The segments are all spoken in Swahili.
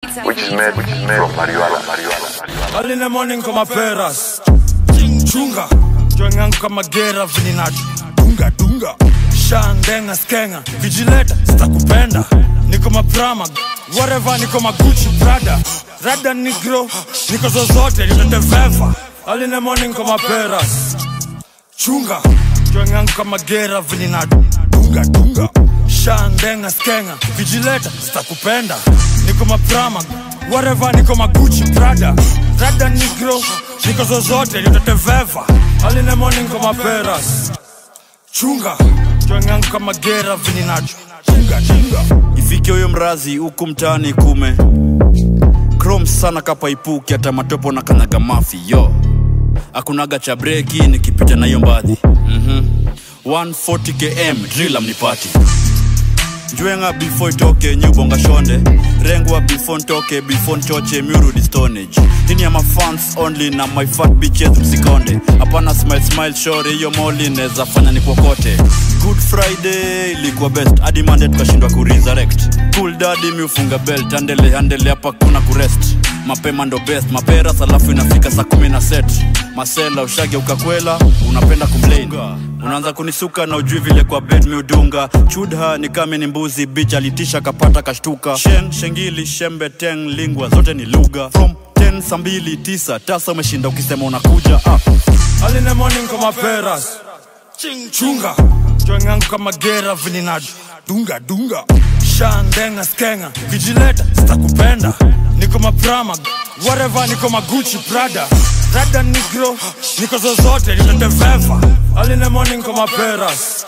which is made from marijuana. marijuana. Early in the morning kama peras chunga jwangangu kama gera vinina dunga dunga shandenga skenga vijileta sitakupenda niko maprama whatever niko maguchi prada rada nigro niko zozote niteteveva Early in the morning kama peras chunga jwangangu kama gera vinina dunga dunga shandenga skenga vijileta sitakupenda niko maprama whatever niko maguchi prada rada nigro niko zozote niteteveva Early in the morning kama peras chunga jwangangu kama gera vinina chunga chunga ifike huyo mrazi huku mtaani kume krom sana kapaipuki hata matopo na kanyaga mafi yo akunaga cha breki nikipita na hiyo mbadhi mm-hmm. 140 km drila mnipati njwenga before itoke nyubonga shonde rengwa before ntoke before nchoche miurudi stonage hini ya mafans only na my fat bitches msikonde hapana smile smile shore hiyo moli neza fanya ni kokote good friday ilikuwa best hadi mande tukashindwa kuresurrect cool dadi miufunga belt andele andele hapa kuna kurest mapema ndo best maperas alafu inafika saa kumi na set masela ushage ukakwela unapenda kumlain unaanza kunisuka na ujui vile kwa bed miudunga chudha ni kame ni mbuzi bich alitisha kapata kashtuka shen shengili shembe teng lingwa zote ni lugha from 10 saa mbili tisa tasa umeshinda ukisema unakuja ah. Early in the morning kama peras chunga jwangangu kama gera vinina dunga dunga shandenga skenga vijileta sitakupenda niko maprama whatever niko maguchi prada rada nigro niko zozote niteteveva Early in the morning kama peras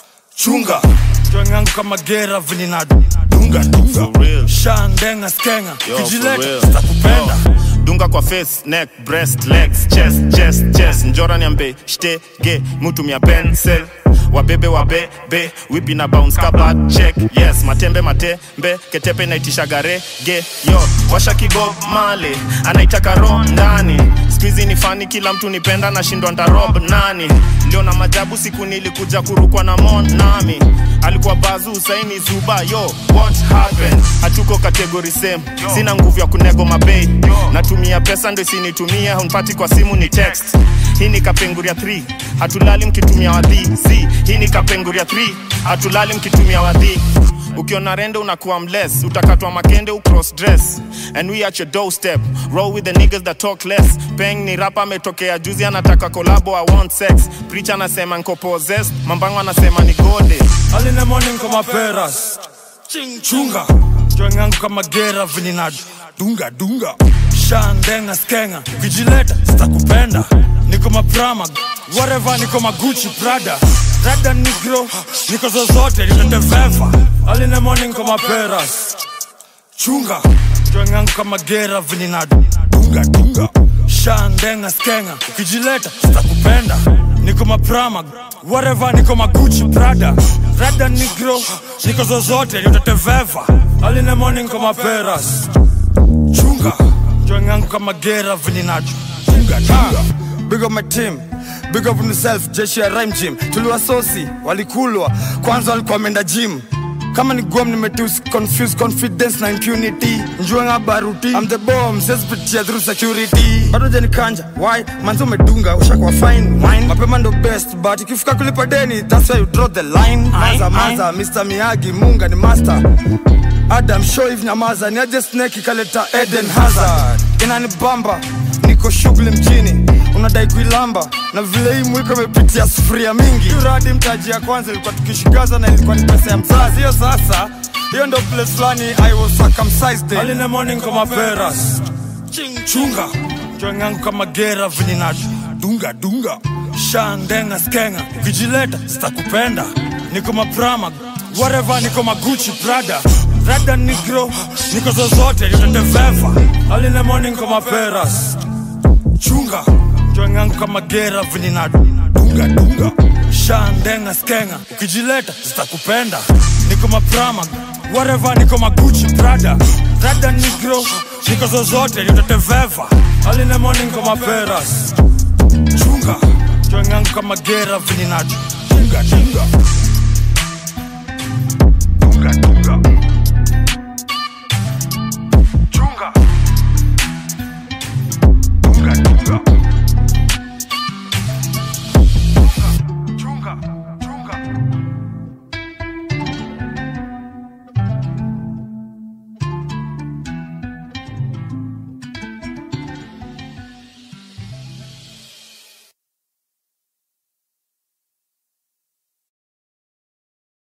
chunga jwangangu kama gera vinina dunga dunga shandenga skenga Yo, for vijileta real. sitakupenda Yo. dunga kwa face neck breast legs chest chest chest njora niambe shtege mutumia pencil wabebe wabebe wipi na bounce kabat check yes matembe matembe ketepe inaitisha garege yo washa kigo male anaitaka ro ndani skuizi ni fani kila mtu nipenda nashindwa ndarob nani leo na majabu siku nilikuja kurukwa na mon nami alikuwa bazu saini zuba yo what happened hatuko kategori same sina nguvu ya kunego mabei natumia pesa ndo isinitumia hunpati kwa simu ni text hii ni kapenguria 3 hatulali mkitumia wadhi z hii ni kapenguria 3 hatulali mkitumia wadhi ukiona rende unakuwa mless utakatwa makende ucross dress and we at your doorstep roll with the niggas that talk less peng ni rapa ametokea juzi anataka kolabo i want sex preacher anasema nko possessed mambango anasema ni gode Early in the morning kama peras chunga jwangangu kama gera vinina dunga dunga shandenga skenga vijileta sitakupenda niko maprama whatever niko maguchi prada rada nigro niko zozote niteteveva Early in the morning kama peras chunga jwangangu kama gera vinina dunga dunga shandenga skenga ukijileta sitakupenda niko maprama whatever niko maguchi prada rada nigro niko zozote niteteveva Early in the morning kama peras chunga jwangangu kama gera vinina dunga dunga big up my team big up himself jeshi ya rhyme gym tuliwasosi walikulwa kwanza walikuwa wameenda gym kama ni gom nimetus confuse confidence na impunity njuenga baruti I'm the bomb sesipitia through security bado janikanja why manzi umedunga ushakuwa fine wine mapema ndo best but ikifika kulipa deni that's why you draw the line maza maza Mr Miyagi munga ni master Adam show hivi nyamaza ni aje snake ikaleta Eden Hazard inanibamba niko shughuli mjini unadai kuilamba na vile hii mwiko imepitia sufuria mingi uradi mtaji ya kwanza ilikuwa tukishigaza na ilikuwa ni pesa ya mzazi hiyo sasa hiyo ndo place fulani I was circumcised Early in in. the morning kama peras chunga jwangangu kama gera vinina dunga dunga shandenga skenga vijileta sitakupenda niko maprama whatever niko maguchi prada rada nigro niko zozote niteteveva Early in the morning kama peras chunga jwangangu kama gera vinina dunga dunga shandenga skenga ukijileta sitakupenda niko maprama whatever niko maguchi prada rada nigro niko zozote niteteveva Early in the morning kama peras chunga jwangangu kama gera vinina dunga dunga dunga dunga